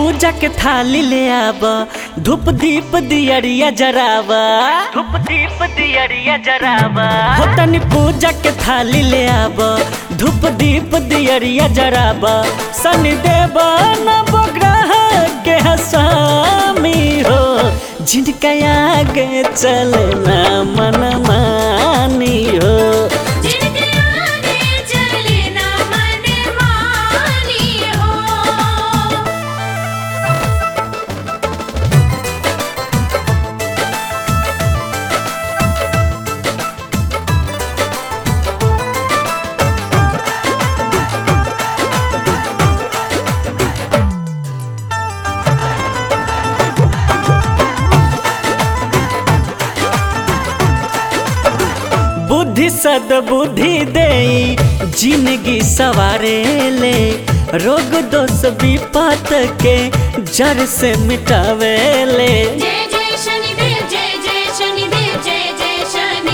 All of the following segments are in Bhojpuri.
पूजा के थाली ले आब धूप दीप दियरिया जरावा धूप दीप दियरिया जरावा हो तनी पूजा के थाली ले आब धूप दीप दियरिया जरावा शनि देव नवग्रह के हसामी हो जिनका आगे चलना मन मानी हो जिनके आगे चले ना मन मानी हो बुद्धि सद बुद्धि दे जिंदगी सवारे ले रोग दोष विपत के जड़ से मिटावे ले जय जय शनिदेव जय जय शनिदेव जय जय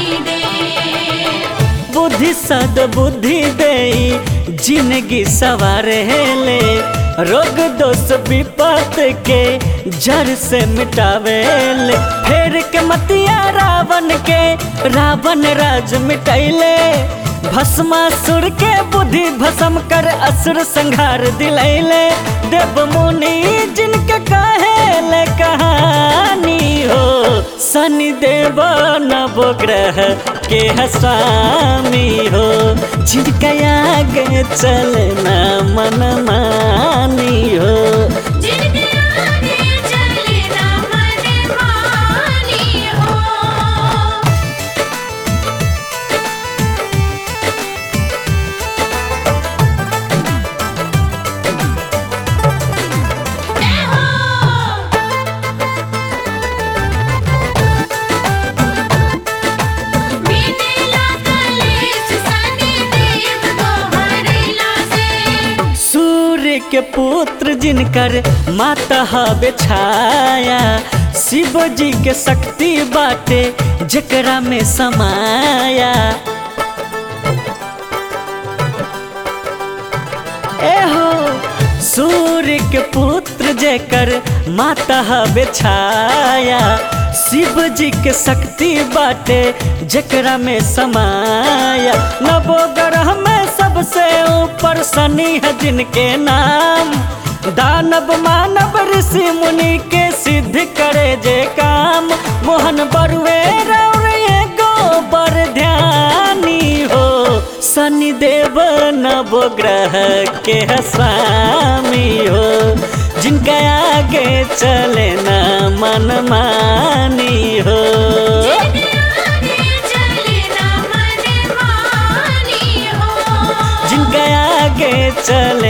शनिदेव बुद्धि सद बुद्धि दे जिंदगी सवारे ले रोग दोष विपत के जड़ से मिटावे ले फेर के मतिया रावण के रावण राज मिटैले भस्मासुर के बुद्धि भस्म कर असुर संहार दिलैले देव मुनि जिनके कहेले कहानी हो शनि देव नवग्रह के हसामी हो जिनका आगे चलना मन मानी हो जिनके आगे चले ना मन मानी हो जय हो बीतेला कलेश शनिदेव तोहरेला से सूर्य के पुत्र जिनकर माता हवे छाया शिव जी के शक्ति बाटे जकरा में समाया एहो सूर्य के पुत्र जेकर माता हवे छाया शिव जी के शक्ति बाटे जकरा में समाया नवो ग्रह में सबसे ऊपर शनि है जिनके नाम दानव मानव ऋषि मुनि के सिद्ध करे जे काम मोहन बरुए रौर एगो बर ध्यानी हो शनि देव नवग्रह के हसामी हो जिनका आगे चले ना मन मानी हो जिनके आगे चले ना मन मानी हो जिनका आगे चले